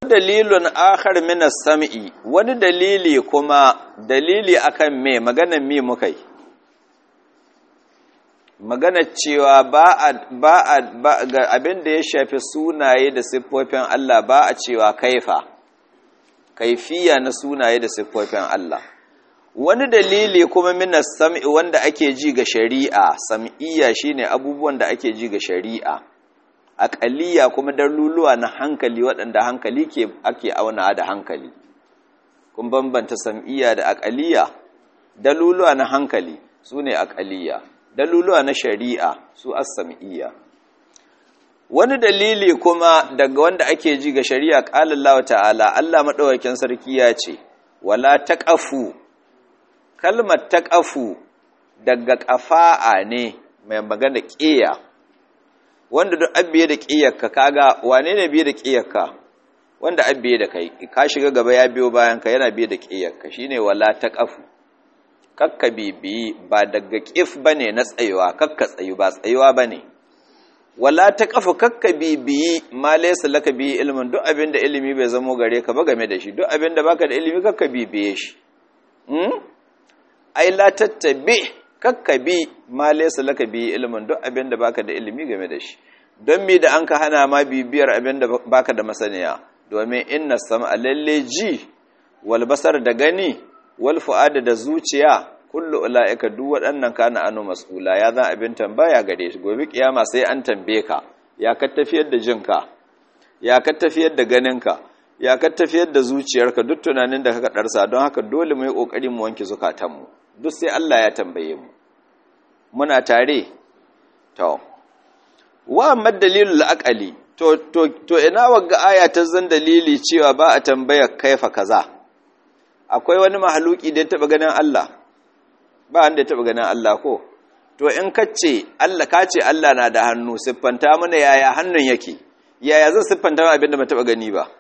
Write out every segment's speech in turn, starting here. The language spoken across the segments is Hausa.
dalilun akhar min as-sam'i wani dalili kuma dalili akan me maganan me muka yi magana cewa ba a ba a ga abin da ya shafi sunaye da siffofin Allah ba a cewa kaifa kaifiya na sunaye da siffofin Allah wani dalili kuma min as-sam'i wanda ake ji ga shari'a sam'iyya shine abubuwan da ake ji ga shari'a aƙaliya kuma daluluwa na hankali waɗanda hankali ke ake auna da hankali kun bambanta sam'iyya da aƙaliya daluluwa na hankali su ne aƙaliya daluluwa na shari'a su as-sam'iyya wani dalili kuma daga wanda ake ji ga shari'a qala Allah ta'ala Allah madaukakin sarki ya ce wala taqafu kalmar taqafu daga qafa'a ne mai magana ƙiya wanda duk abbiye da ƙiyarka kaga wane ne biye da ƙiyarka wanda abbiye da kai ka shiga gaba ya biyo bayan ka yana biye da ƙiyarka shine wala taqafu kakka bibi ba daga ƙif bane na tsayuwa kakka tsayu ba tsayuwa bane wala taqafu kakka bibi ma laysa laka bi ilmin duk abinda ilimi bai zamo gare ka ba game da shi duk abinda baka da ilimi kakka bibiye shi hmm ai la tattabi kakka bi ma laysa laka bi ilmin duk abin da baka da ilimi game da shi don me da an ka hana ma bibiyar abin da baka da masaniya domin inna sam'a lalle ji wal basar da gani wal fu'ada da zuciya kullu ulaika duk waɗannan kana anu mas'ula ya zan abin tambaya gare shi gobe kiyama sai an tambaye ka ya ka tafiyar da jinka ya ka tafiyar da ganinka ya ka tafiyar da zuciyarka duk tunanin da ka darsa don haka dole mu yi kokari mu wanke zukatanmu duk sai Allah ya tambaye mu muna tare to wa amma dalilul aqali to to to ina wagga aya ta zan dalili cewa ba a tambaya kaifa kaza akwai wani mahaluki da ya taba ganin Allah ba wanda ya taba ganin Allah ko to in kace Allah kace Allah na da hannu siffanta mana yaya hannun yake yaya zan siffanta mana abinda ba taba gani ba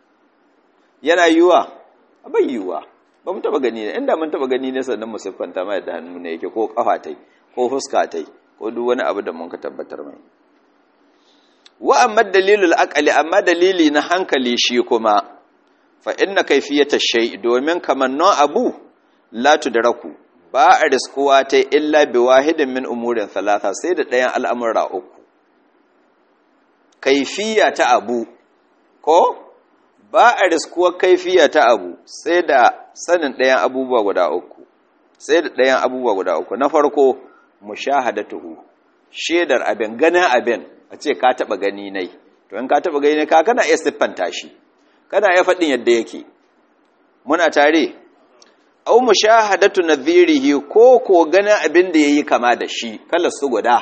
yana yiwa bai yiwa ba mu taba gani ne inda mun taba gani ne sannan mu siffanta mai da hannu ne yake ko kafa tai ko fuska tai ko duk wani abu da mun ka tabbatar mai wa amma dalilul aqli amma dalili na hankali shi kuma fa inna kayfiyata shay domin kamannon abu la tudraku ba a riskuwa ta illa bi wahidin min umurin thalatha sai da ɗayan al'amura uku kaifiya ta abu ko ba a riskuwar kaifiya ta abu sai da sanin ɗayan abubuwa guda uku sai da ɗayan abubuwa guda uku na farko mushahadatuhu shedar abin ganin abin a ce ka taɓa gani nai to in ka taɓa gani nai ka kana iya siffanta shi kana iya faɗin yadda yake muna tare au mushahadatu nadhirihi ko ko ganin abin da yayi kama da shi kala su guda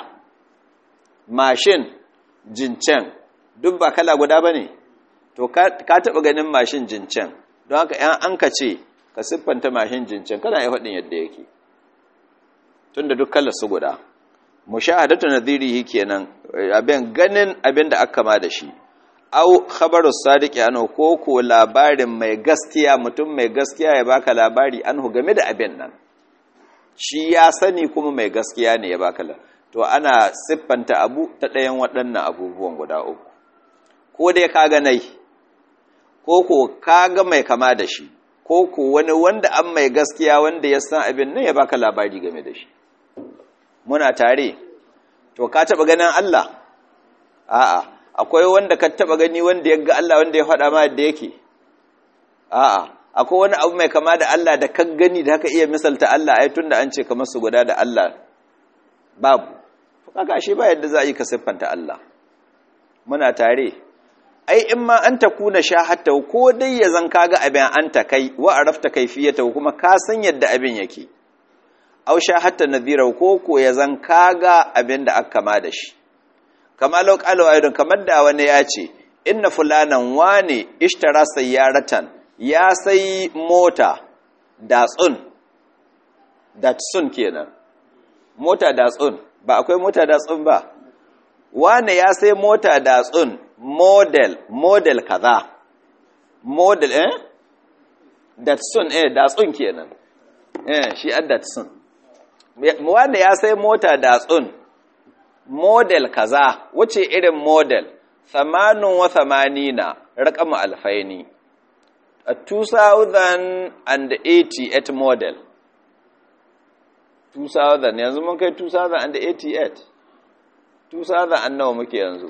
mashin jincen duk ba kala guda bane to ka taɓa ganin mashin jincen don haka ‘yan an ka ce ka siffanta mashin jincen kana yi faɗin yadda yake tun da duk kala su guda mushahadatu nadhirihi kenan abin ganin abin da aka ma da shi au khabaru sadiqi anhu ko ko labarin mai gaskiya mutum mai gaskiya ya baka labari anhu game da abin nan shi ya sani kuma mai gaskiya ne ya baka to ana siffanta abu ta ɗayan waɗannan abubuwan guda uku ko dai ka ga nai ko ko ka ga mai kama da shi ko ko wani wanda an mai gaskiya wanda ya san abin nan ya baka labari game da shi muna tare to ka taba ganin Allah a'a akwai wanda ka taba gani wanda ya ga Allah wanda ya faɗa ma yadda yake a'a akwai wani abu mai kama da Allah da ka gani da haka iya misalta Allah ai tunda an ce kamar su guda da Allah babu kaga ashe ba yadda za a yi ka siffanta Allah muna tare ai in ma an ta kuna shahatta ko dai ya zan kaga abin an ta kai wa arafta kaifiyata kuma ka san yadda abin yake aw shahatta nadhira ko ko ya zan kaga abin da aka kama da shi kama law qala ayyun kamar da wani ya ce inna fulanan wane ishtara sayyaratan ya sai mota datsun datsun kenan mota datsun ba akwai mota datsun ba wane ya sai mota datsun model model kaza model eh datsun eh datsun kenan eh shi an datsun wanda ya sai mota datsun model kaza wace irin model thamanin wa thamanina raqamu alfaini a 2088 model 2000 yanzu mun kai 2088 2000 nawa muke yanzu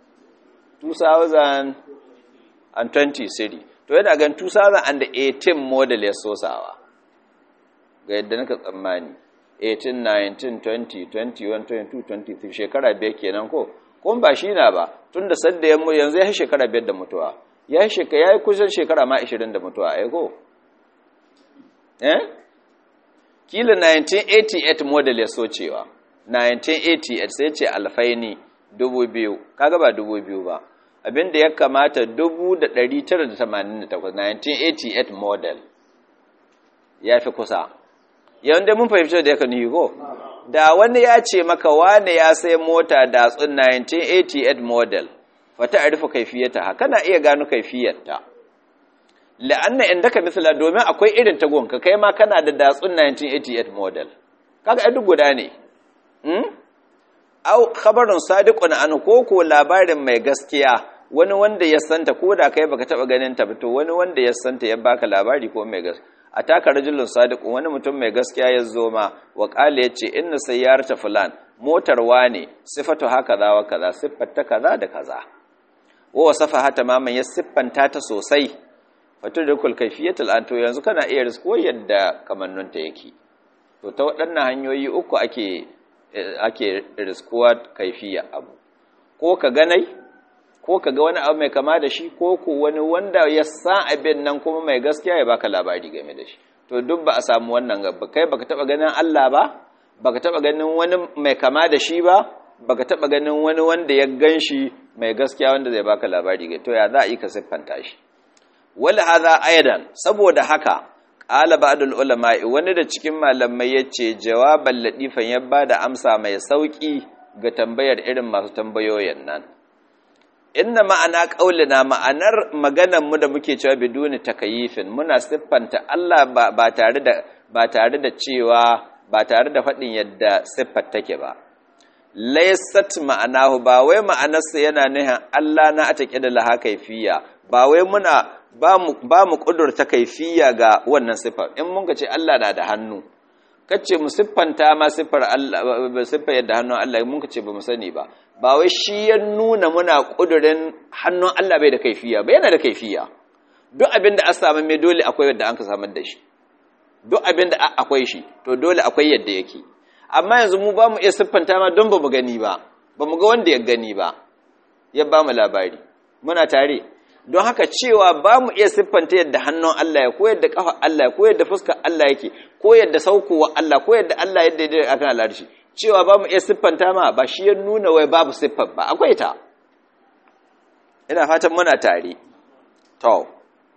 2020 city to yana gan 2018 model ya sosawa ga yadda naka tsammani 18 19 20 21 22 23 shekara biyar kenan ko kuma ba shi na ba tun da sadda yanzu ya yi shekara biyar da mutuwa ya yi shekara ya yi kusan shekara ma 20 da mutuwa ai ko eh kila 1988 model ya socewa 1988 sai ce alfaini 2000 kaga ba 2000 ba abinda ya kamata 1988 1988 model ya fi kusa yawan da mun fahimci da ya kan ko da wani ya ce maka wane ya sai mota datsun 1988 model fata a rufe kaifiyarta haka na iya gano kaifiyarta la'anna inda ka misala domin akwai irin tagonka kai ma kana da datsun 1988 model kaga ai duk guda ne au khabarun sadiqun an ko ko labarin mai gaskiya wani wanda ya santa ko da kai baka taba ganin ta to wani wanda ya santa ya baka labari ko mai gaskiya ataka rajulun sadiqun wani mutum mai gaskiya ya zo ma wa qala yace inna sayyarata fulan motar wane sifatu hakaza wa kaza siffata kaza da kaza wa wasafa hata maman ya siffanta ta sosai fatu da kul kaifiyatul an to yanzu kana iya risko yadda kamannunta yake to ta waɗannan hanyoyi uku ake ake riskuwa kaifiya abu ko ka ganai ko ka ga wani abu mai kama da shi ko ko wani wanda ya san abin nan kuma mai gaskiya ya baka labari game da shi to duk ba a samu wannan gaba kai baka taba ganin Allah ba baka taba ganin wani mai kama da shi ba baka taba ganin wani wanda ya ganshi mai gaskiya wanda zai baka labari ga to ya za a yi ka siffanta shi wala hadha aidan saboda haka qala ba'dul ulama wani da cikin malamai yace jawaban ladifan ya bada amsa mai sauki ga tambayar irin masu tambayoyin nan inna ma'ana qaulina ma'anar maganar mu da muke cewa biduni takayifin muna siffanta Allah ba, ba tare da ba tare da cewa ba tare da faɗin yadda siffar take ba laysat ma'anahu ba wai ma'anarsa yana nuhin Allah na atake da laha kaifiya ba wai muna ba mu ba mu kudurta kaifiya ga wannan siffar in mun ce Allah na da hannu kace mu siffanta ma siffar Allah siffar yadda hannun Allah mun kace ba mu sani ba ba wai shi ya nuna muna kudurin hannun Allah bai da kaifiya ba yana da kaifiya duk abin da an samu mai dole akwai yadda an ka samar da shi duk abin da akwai shi to dole akwai yadda yake amma yanzu mu ba mu iya siffanta ma don ba mu gani ba ba mu ga wanda ya gani ba ya ba mu labari muna tare don haka cewa ba mu iya siffanta yadda hannun Allah ya ko yadda kafa Allah ya ko yadda fuskar Allah yake ko yadda saukowa Allah ko yadda Allah yadda ya akan al'arshi cewa ba mu iya siffanta ma ba shi ya nuna wai babu siffar ba akwai ta ina fatan muna tare to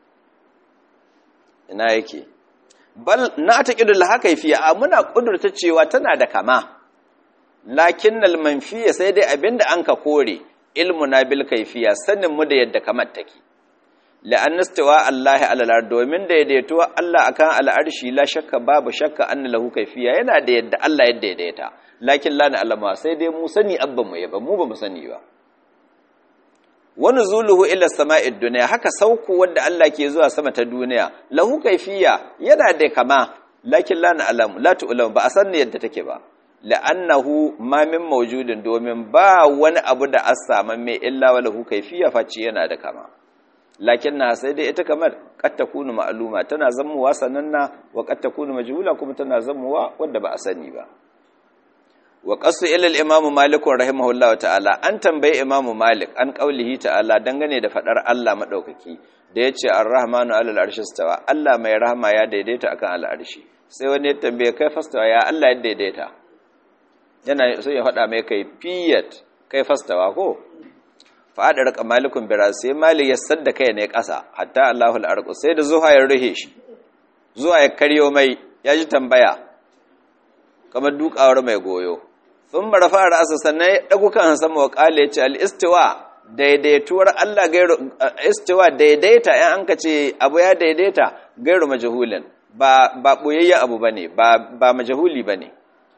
ina yake bal na ta kidu la haka fiye a muna kudurta cewa tana da kama lakinnal manfiya sai dai abinda an ka kore ilmuna bil kaifiya sanin mu da yadda kamar take la'an istiwa Allah alal domin daidaituwa Allah akan al'arshi la shakka babu shakka anna lahu kaifiya yana da yadda Allah ya daidaita lakin la alama sai dai mu sani abban mu ba mu ba mu sani ba wani zuluhu ila sama'id duniya haka sauku wanda Allah ke zuwa sama ta duniya lahu kaifiya yana da kama lakin la alamu la tu'lamu ba a san yadda take ba la'annahu ma min mawjudin domin ba wani abu da a samu mai illa wa lahu kaifiya face yana da kama lakin na sai dai ita kamar qad takunu ma'luma tana zammuwa sananna wa qad takunu majhula kuma tana zammuwa wanda ba a sani ba wa qasu ila al-imam malik rahimahullahu ta'ala an tambaye imam malik an qaulihi ta'ala dangane da fadar Allah madaukaki da yace ar-rahmanu 'alal arshi stawa Allah mai rahama ya daidaita akan al-arshi sai wani ya tambaye kai fastawa ya Allah ya daidaita yana so ya faɗa mai kai fiyat kai fastawa ko fadar ka malikun bira sai malik ya sadda kai ne ƙasa hatta Allahu al-arqu sai da zuwa ya ruhe shi zuwa ya karyo mai ya ji tambaya kamar dukawar mai goyo sun marafa ra'asa sannan ya ɗagu kan sama wa ƙala ya ce al'istiwa daidaituwar Allah gairu istiwa daidaita ‘yan an ka ce abu ya daidaita gairu majahulin ba ɓoyayya abu ba ne ba majahuli ba ne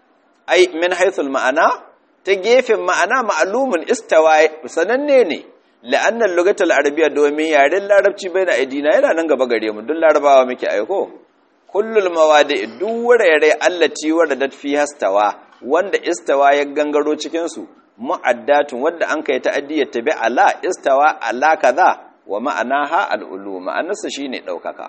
ai min haithul ma'ana ta gefen ma'ana ma'alumin istawa sananne ne la'annan lugatul arabiyya domin yaren larabci bai na aidina yana nan gaba gare mu duk larabawa muke aiko kullul mawadi duk wurare allati waradat fi hastawa wanda istawa ya gangaro cikin su mu'addatun wanda an kai ta'addiyar tabi ala istawa ala kaza wa ma'anaha al'ulu ma'anarsa shine daukaka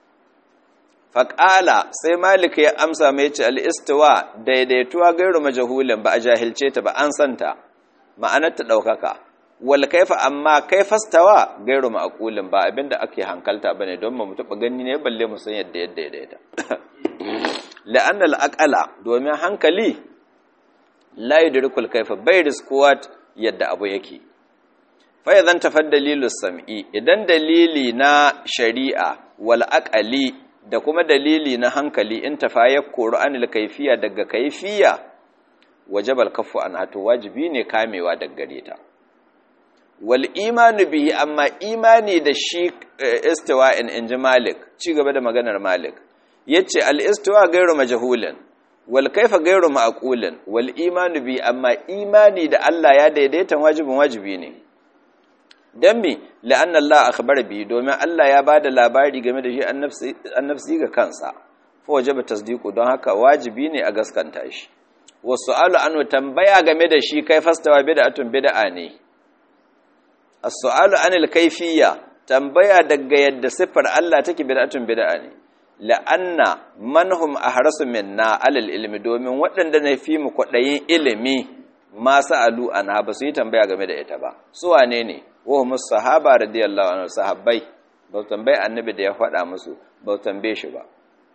faqala sai malik ya amsa mai ce al-istawa daidaituwa gairu majahulin ba a jahilce ta ba an santa ma'anar ta daukaka wal kaifa amma kaifastawa gairu ma'qulin ba abinda ake hankalta bane don mu taba gani ne balle mu san yadda yadda yadda la'anna al-aqala domin hankali la yudrikul kaifa bai riskuwa yadda abu yake fa idan tafad dalilus sam'i idan dalili na shari'a wal aqali da kuma dalili na hankali in tafa ya koru anil kaifiya daga kaifiya wajabal kafu an hato wajibi ne kamewa daga gare ta wal imanu bihi amma imani da shi istiwa in inji malik ci gaba da maganar malik yace al istiwa gairu majhulin wal kaifa gairu ma'qulin wal imanu bi amma imani da Allah ya daidaita wajibin wajibi ne dan me la'anna Allah akhbara bi domin Allah ya bada labari game da shi annafsi annafsi ga kansa fa wajaba tasdiqu don haka wajibi ne a gaskanta shi wasu'alu anhu tambaya game da shi kai fastawa bid'atun bid'a ne as-su'alu anil kayfiyya tambaya daga yadda sifar Allah take bid'atun bid'a ne la'anna manhum ahrasu minna alal ilmi domin waɗanda na fi mu kwaɗayin ilimi ma sa'alu anha ba su yi tambaya game da ita ba su wane ne wa hum sahaba radiyallahu anhu sahabbai ba tambaye annabi da ya faɗa musu ba tambaye shi ba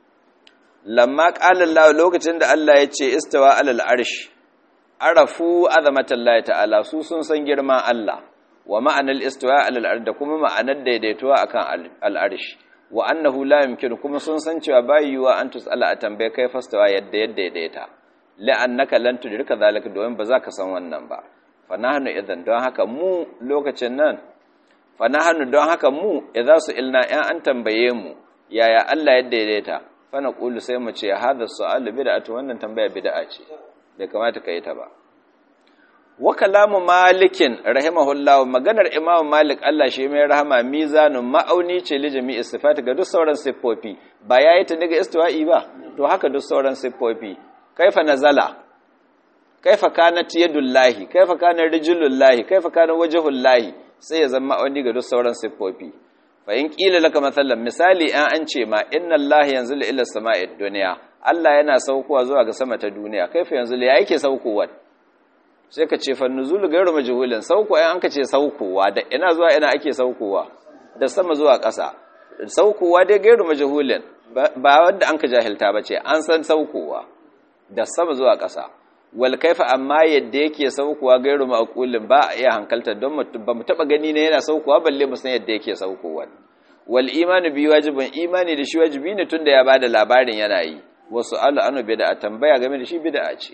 lamma qala Allah lokacin da Allah ya ce istawa alal arsh arafu azamatallahi ta'ala su sun san girman Allah wa ma'anar istawa alal arsh da kuma ma'anar daidaituwa akan al arsh wa annahu la yumkinu kuma sun san cewa bai yiwa an tusala a tambaye kai fastawa yadda yadda daidaita la'annaka lan tudrika zalika domin ba za ka san wannan ba fa nahnu idan don haka mu lokacin nan fa nahnu don haka mu idza su ilna in an tambaye mu yaya Allah yadda daidaita fa naqulu sai mu ce hadha su'al bid'atu wannan tambaya bid'a ce bai kamata ka yi ta ba wa kalamu malikin rahimahullahu maganar imam malik Allah shi mai rahama mizanun ma'auni ce li jami'i sifati ga duk sauran siffofi ba yayi ta daga istiwa'i ba to haka duk sauran siffofi kaifa nazala kaifa kanat yadullahi kaifa kana rijlullahi kaifa kana wajhullahi sai ya zama ma'auni ga duk sauran siffofi fa in qila laka mathalan misali an an ce ma inna allaha yanzilu ila sama'id dunya Allah yana saukowa zuwa ga sama ta duniya kaifa yanzu ya yake saukowa sai ka ce fannuzulu gairu majhulin sauko ai an ka ce saukowa da ina zuwa ina ake saukowa da sama zuwa ƙasa saukowa dai gairu majhulin ba wanda an ka jahilta ba ce an san saukowa da sama zuwa ƙasa wal kaifa amma yadda yake saukowa gairu maqulin ba a iya hankalta don ba mu taba gani ne yana saukowa balle mu san yadda yake saukowa wal imanu bi wajibin imani da shi wajibi ne tunda ya bada labarin yana yi wasu alu anu bid'a tambaya game da shi bid'a ce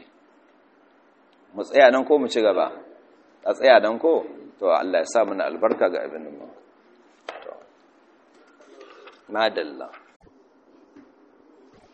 mu tsaya nan ko mu ci gaba a tsaya nan ko to Allah ya sa mana albarka ga abin nan to madalla